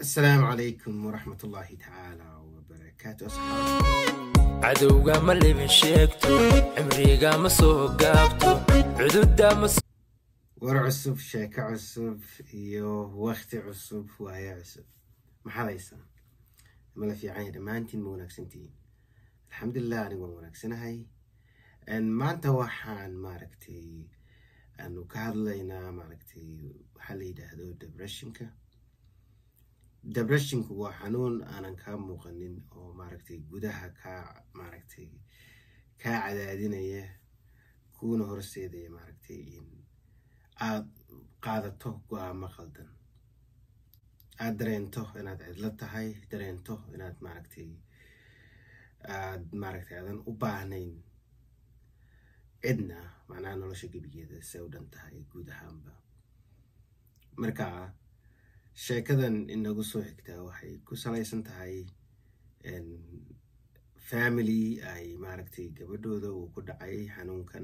asalaamu calaykum waraxmat ullaahi tacaala wabarakaatu asxaab cadowga ma libin sheegto cimriga ma soo gaabto cududa ma war cusub sheeko cusub iyo wakti cusub waayo cusub maxaad haysaa mala fiicanya dhammaantiin ma wanaagsantihiin alxamdulilah anigu waan wanaagsanahay maanta waxaan maaragtay aanu ka hadlaynaa maaragtay waxaa la yidhaahdo depressionka depressionku waa xanuun aanan kaa muuqanin oo maaragtay gudaha kaa maaragtay kaa cadaadinaya kuuna horseedaya maaragtay in aada qaadato go-aamo qaldan aada dareento inaad cidlo tahay dareento inaad maaragtay aad maaragtay aadan u baahnayn cidna macnaha nolosha gebigeeda se u dhan tahay guud ahaanba marka sheekadan inagu soo xigtaa waxay ku salaysan tahay family ay maaragtay gabadhooda uu ku dhacay xanuunkan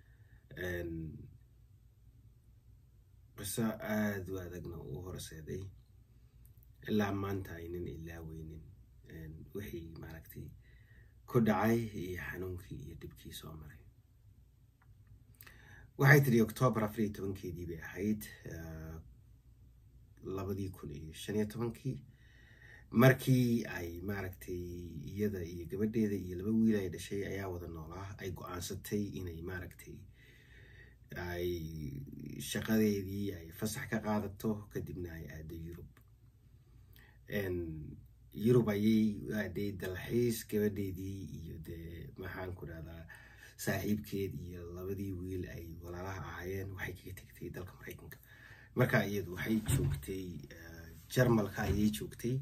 qiso aada u adagna uu horseeday ilaa maanta aynan ilaaweynin wixii maaragtay ku dhacay iyo xanuunkii iyo dhibkii soo maray waxay tidhi octoobar afar iyo tobankeedii bay ahayd labadii kun iyo shan iyo tobankii markii ay maaragtay iyada iyo gabadheeda iyo laba wiil ay dhashay ayaa wada noolaa ay go-aansatay inay maaragtay ay shaqadeedii ay fasax ka qaadato kadibna ay aado yurub yurub ayay aaday dalxiis gabadheedii iyo dee maxaan ku dhahdaa saaxiibkeed iyo labadii wiil ay walaalaha ahaayeen waxay kaga tegtay dalka maraykanka marka iyadu waxay joogtay jarmalka ayay joogtay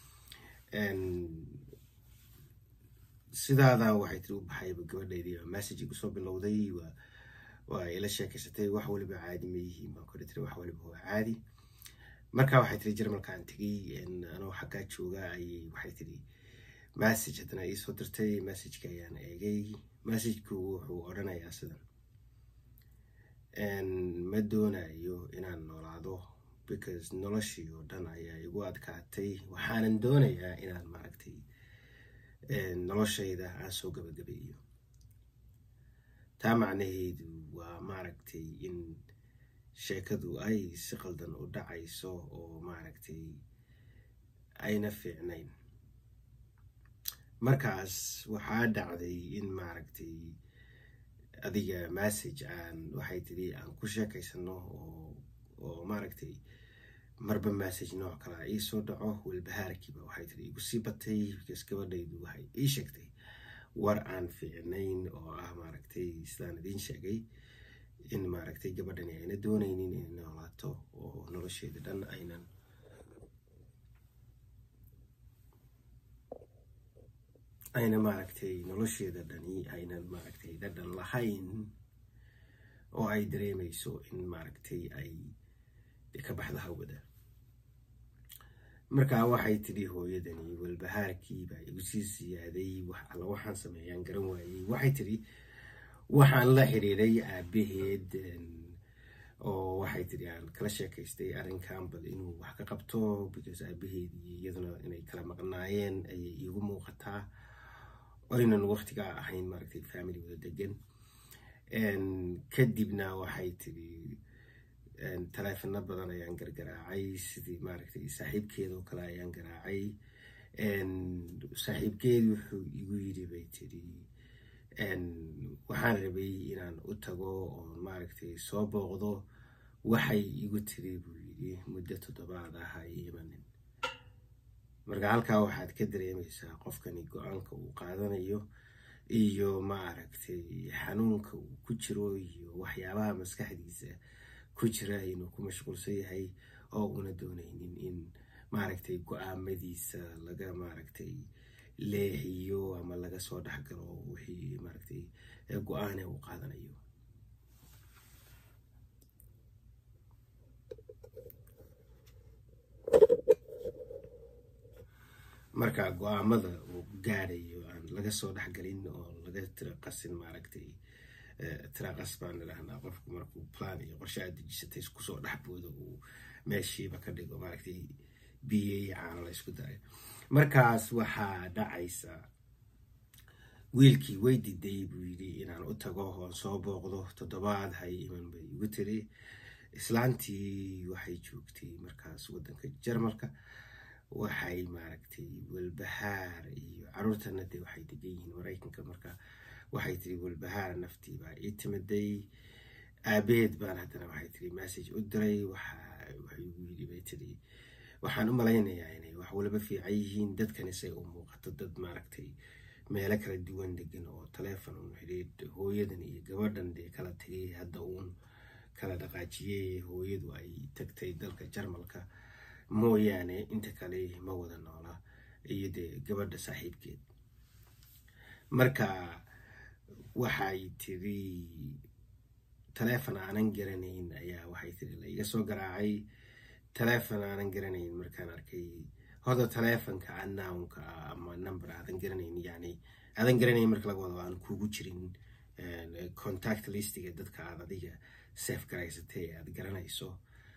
sidaada waxay tiri u baxayba gabadheedii message igu soo bilowday waa ila sheekeysatay wax waliba caadi ma yihiin baan kore tiri wax waliba waa caadi marka waxay tiri jarmalkaan tegay anoo xaggaa jooga ayay waxay tiri message haddana iisoo dirtay messageka ayaan eegay messagku wuxuu odhanayaa sidan ma doonayo inaan noolaado because noloshii oo dhan ayaa igu adkaatay waxaanan doonayaa inaan maaragtay noloshayda aan soo gabagabeeyo taa macnaheedu waa maaragtay in sheekadu ay si qaldan u dhacayso oo maaragtay ayna fiicnayn markaas waxaa dhacday in maaragtay adiga message aan waxay tidhi aan ku sheekaysano oo oo maaragtay marba message nooc kalea iisoo dhaco walbahaarkiiba waxay tidhi igu sii batay bikaas gabadhaydu waxay ii sheegtay war aan fiicnayn oo ah maaragtay sidaan idiin sheegay in maaragtay gabadhani ayna doonaynin inay noolaato oo nolosheeda dhan aynan ayna maaragtay nolosheeda dhani aynan maaragtay dhadhan lahayn oo ay dareemayso in maaragtay ay ka baxdo hawada markaa waxay tidhi hooyadani walbahaarkii baa igu sii siyaaday wax alla waxaan sameeyaan garan waayey waxay tidhi waxaan la xiriiray aabaheed oo waxay tidhi aan kala sheekaystay arrinkan bal inuu wax ka qabto because aabaheed iyo iyaduna inay kala maqnaayeen ayay iigu muuqataa oynan waqtigaa ahayn maaragtay family wada degan kadibna waxay tidhi taleefano badan ayaan gargaraacay sidii maaragtay saaxiibkeeda oo kale ayaan garaacay saaxiibkeedi wuxuu igu yidhi bay tidhi waxaan rabay inaan u tago oon maaragtay soo booqdo waxay igu tiri buu yidhi muddo toddobaad ah ay imanin marka halkaa waxaad ka dareemaysaa qofkani go-aanka uu qaadanayo iyo maaragtay xanuunka uu ku jiro iyo waxyaabaha maskaxdiisa ku jira inuu ku mashquulsan yahay oo una doonaynin in maaragtay go-aamadiisa laga maaragtay leexiyo ama laga soo dhexgalo wixii maaragtay go-aane uu qaadanayo marka go-aamada uu gaadhayo aan laga soo dhexgalin oo laga tira qasin maaragtay tiraqas baan idhahnaa qofku markuu plan iyo qorshe aad dejisatay isku soo dhexbooda uu meeshiiba ka dhigo maaragtay biyo iyo caano la isku daray markaas waxaa dhacaysa wiilkii way diday buu yidhi inaan u tago oon soo booqdo toddobaad hay iman bay igu tiri islaantii waxay joogtay markaas waddanka jarmalka waxay maaragtay walbahaar iyo caruurtana dee waxay degan yihiin maraykanka marka waxay tiri walbahaar naftii baa ii timiday aabeed baan haddana waxay tiri message u diray waxay igu yidhi bay tiri waxaan u malaynayaa inay wax walba fiican yihiin dadkani say u muuqato dad maaragtay meelo kala duwan degan oo taleefon un xidhiidh hooyadan iyo gabadhan dee kala tegay hadda uun kala dhaqaajiyey hooyadu ay tagtay dalka jarmalka mooyaane inta kale ma wada noola iyo dee gabadha saaxiibkeed marka waxay tiri taleefon aanan garanayn ayaa waxay tiri la iga soo garaacay taleefon aanan garanayn markaan arkay hoda taleefonka annownka ah ama number aadan garanayn yani aadan garanayn marka laga wado aan kugu jirin contact listiga dadka aad adiga sef garaysatay ee aad garanayso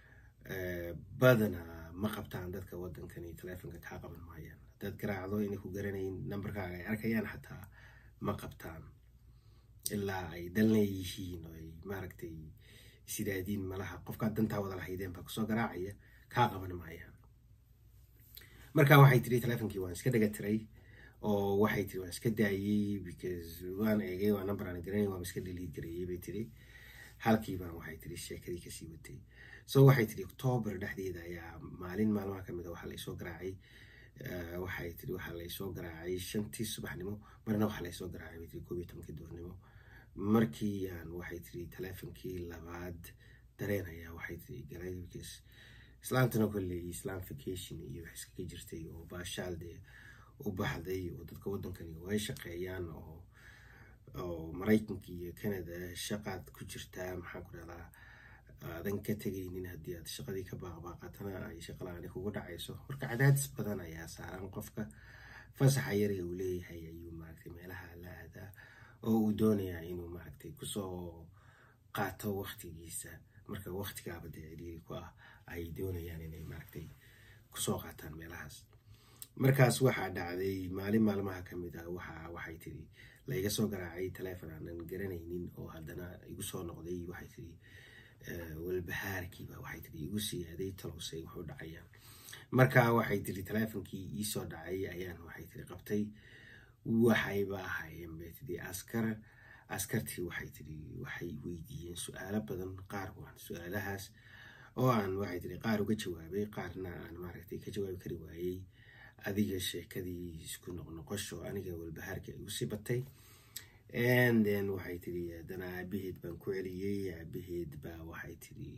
badana ma qabtaan dadka waddankani taleefonka kaa qaban maayaan haddaad garaacdo inay ku garanayn numberkaaga ay arkayaan xataa ma qabtaan ilaa ay dal leeyihiin oo ay maaragtay sidaadiin malaha qofkaad dantaa wada lahaydeen baa kusoo garaacaya kaa qaban maayaan marka waxay tiri taleefonkii waan iska dhaga tiray oo waxay tiri waan iska daayey because waan eegay waa number aan garanay waan iska dhaliid gareeyey bay tiri halkii baan waxay tiri sheekadii kasii watay so waxay tiri octoober dhexdeeda ayaa maalin maalmaha kamid a waxaa laysoo garaacay waxay tiri waxaa laysoo garaacay shantii subaxnimo marna waxaa laysoo garaacay bay tiri koob iyo tobankii duurnimo markii aan waxay tiri taleefonkii labaad dareen ayaa waxay tiri galay because islaantana kolley islam vacation iyo wax iskaga jirtay oo baashaal dee u baxday oo dadka waddankani way shaqeeyaan oo oo maraykanka iyo canada shaqaad ku jirtaa maxaan ku dhahdaa aadan ka tegaynin haddii aad shaqadii ka baaqbaaqatana ay shaqalaani kugu dhacayso marka cadaadis badan ayaa saaran qofka fasaxa yare uu leeyahay ayuu maaragtay meelaha la aadaa oo uu doonayaa inuu maaragtay kusoo qaato waktigiisa marka waktigaaba dee ciriiri ku ah ay doonayaan inay maaragtay kusoo qaataan meelahaas markaas waxaa dhacday maalin maalmaha ka mid ah waxa waxay tiri la iga soo garaacay taleefon aanan garanaynin oo haddana igu soo noqday waxay tiri walbahaarkiiba waxay tiri igu siyaaday talowsay wuxuu dhacayaan marka waxay tiri taleefonkii iisoo dhacay ayaan waxay tiri qabtay waxayba ahaayeen bay tiri askar askartii waxay tiri waxay weydiiyeen su-aalo badan qaar waan su-aalahaas oo aan waxay tiri qaar uga jawaabay qaarna aan maaragtay ka jawaabi kari waayey adiga sheekadii isku noqnoqosho aniga walbahaarka igu sii batay and then waxay tiri haddana aabaheed baan ku celiyey aabaheed baa waxay tiri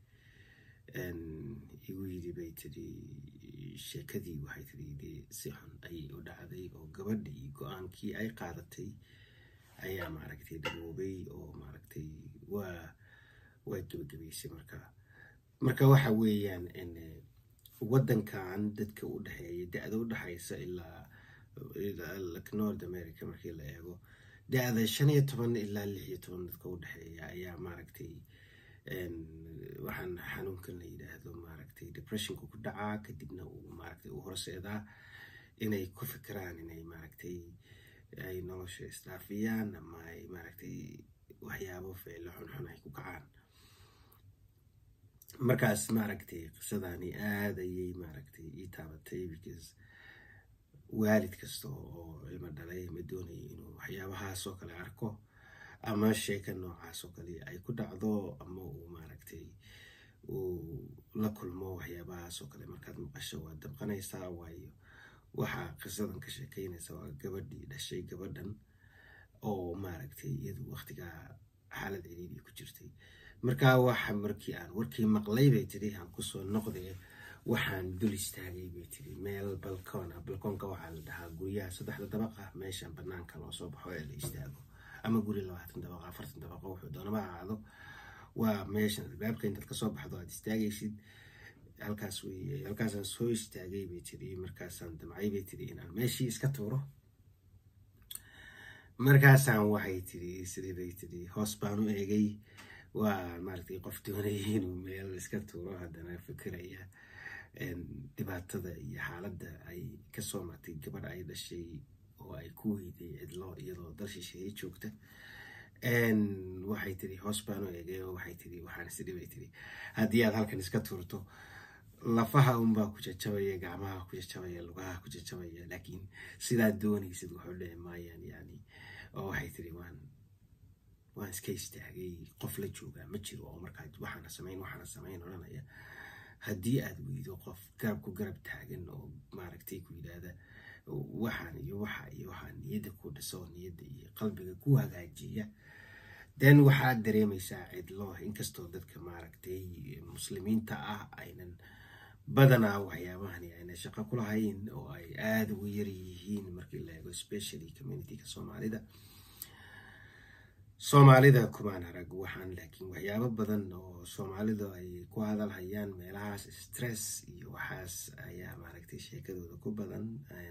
igu yidhi bay tiri sheekadii waxay tiri dee si xun ayay u dhacday oo gabadhii go-aankii ay qaadatay ayaa maaragtay dhaboobay oo maaragtay waa waa gabagabaysay marka marka waxa weeyaan waddankan dadka u dhexeeya da-da u dhexaysa ilaa north america markii la eego da-da shan iyo toban ilaa lix iyo toban dadka u dhexeeya ayaa maaragtay waxaan xanuunkan la yidhaahdo maaragtay depressionka ku dhacaa kadibna uu maaragtay u horseedaa inay ku fikiraan inay maaragtay ay nolosha isdhaafiyaan ama ay maaragtay waxyaabo ficilo xunxun ay ku kacaan markaas maaragtay qisadani aad ayay maaragtay ii taabatay because waalid kasta oo ilmo dhalay ma doonaya inuu waxyaabahaas oo kale arko ama sheeka noocaas oo kale ay ku dhacdo ama uu maaragtay uu la kulmo waxyaabahaas oo kale markaad maqasho waad dabqanaysaa waayo waxaa qisadan ka sheekeynaysa waa gabadhii dhashay gabadhan oo maaragtay iyadu waqtigaa xaalad ciriiri ku jirtay markaa waxa markii aan warkii maqlay bay tiri aan kusoo noqdee waxaan dul istaagay bay tiri meel balkoona balkoonka waxaa la dhahaa guryaha saddexda dabaqa meeshan banaanka loo soo baxo ee la istaago ama guri labaatan dabaqa afartan dabaqa wuxuu doonaba ahaado waa meeshan albaabka intaad kasoo baxdo aad istaagaysid halkaas wey halkaasaan soo istaagay bay tiri markaasaan damcay bay tiri inaan meeshii iska tuuro markaasaan waxay tiri sidii bay tiri hoos baan u eegay waa maaragtay qof doonaya inuu meel iska tuuro haddana fikiraya dhibaatada iyo xaaladda ay kasoo martay gabadh ay dhashay oo ay ku weyday cidlo iyadoo dal shisheeye joogta waxay tiri hoos baan u eegay oo waxay tiri waxaan isidhi bay tiri haddii aad halkan iska tuurto lafaha unbaa ku jajabaya gacmaha ku jajabaya lugaha ku jajabaya laakiin sidaad doonaysid waxu dhici maayaan yani oo waxay tiri waan waan iska istaagay qof la joogaa ma jiro oo markaa waxaana samayn waxaana samayn odhanaya haddii aad weydo qof garab ku garab taagan oo maaragtay ku yidhaahda waxaan iyo waxa iyo waxaa niyadda ku dhiso niyadda iyo qalbiga ku hagaajiya den waxaad dareemaysaa cidlo inkastoo dadka maaragtay muslimiinta ah aynan badanaa waxyaabahani ayna shaqo ku lahayn oo ay aada ugu yar yihiin markii la eego specially communityga soomaalida soomaalida kumaan arag waxaan laakiin waxyaabo badan oo soomaalidu ay ku hadalhayaan meelahaas stress iyo waxaas ayaa maaragtay sheekadooda ku badan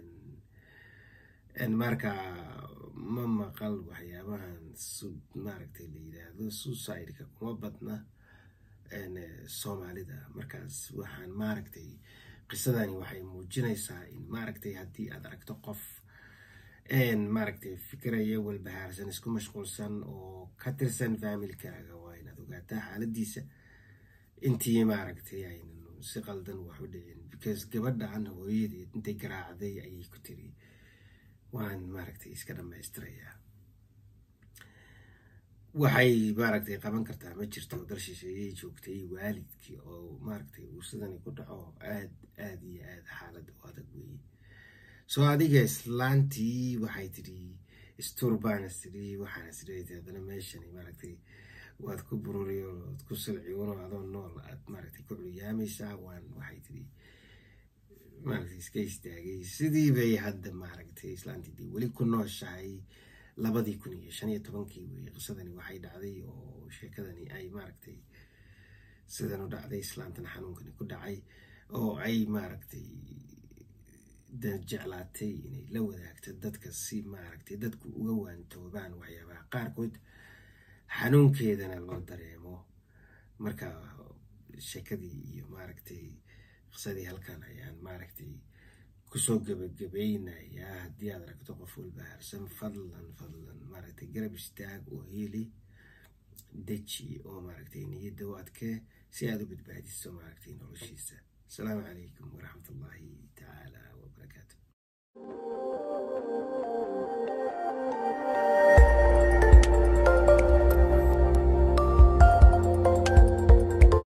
marka ma maqal waxyaabahan maaragtay la yidhaahdo suicideka kuma badna soomaalida markaas waxaan maaragtay qisadani waxay muujinaysaa in maaragtay haddii aad aragto qof maaragtay fikiraya walbahaarsan isku mashquulsan oo ka tirsan faamilkaaga waa inaad ogaataa xaaladiisa intii maaragtay aynan si qaldan wax u dhicin because gabadhan hooyadeed intay garaacday ayay ku tiri waan maaragtay iska dhammaystirayaa waxay maaragtay qaban kartaa ma jirto dal shisheeyey joogtay waalidkii oo maaragtay uu sidani ku dhaco aad aad iyo aad xaalad u adag weeye soo adiga islaantii waxay tidhi sturbans tidhi waxaana sidhati haddana meeshani maaragtay waad ku bururi ood ku silciuno adoo nool aad maaragtay ku culyaamaysaa waan waxay tidhi maaragtay iska istaagay sidii bay hadda maaragtay islaantii dee weli ku nooshahay labadii kun iyo shan iyo tobankii weye qisadani waxay dhacday oo sheekadani ay maaragtay sidan u dhacday islaantan xanuunkani ku dhacay oo ay maaragtay jeclaatay inay la wadaagto dadka si maaragtay dadku uga waantoobaan waxyaabaha qaarkood xanuunkeedana loo dareemo marka sheekadii iyo maaragtay qisadii halkan ayaan maaragtay kusoo gebagabaynayaa haddii aad aragto qof walbahaarsan fadlan fadlan maaragtay garab istaag oo heli deji oo maaragtay niyadda u adkee si aad u badbaadiso maaragtay noloshiisa asalaamu calaykum waraxmat ullaahi tacaala wabarakaatu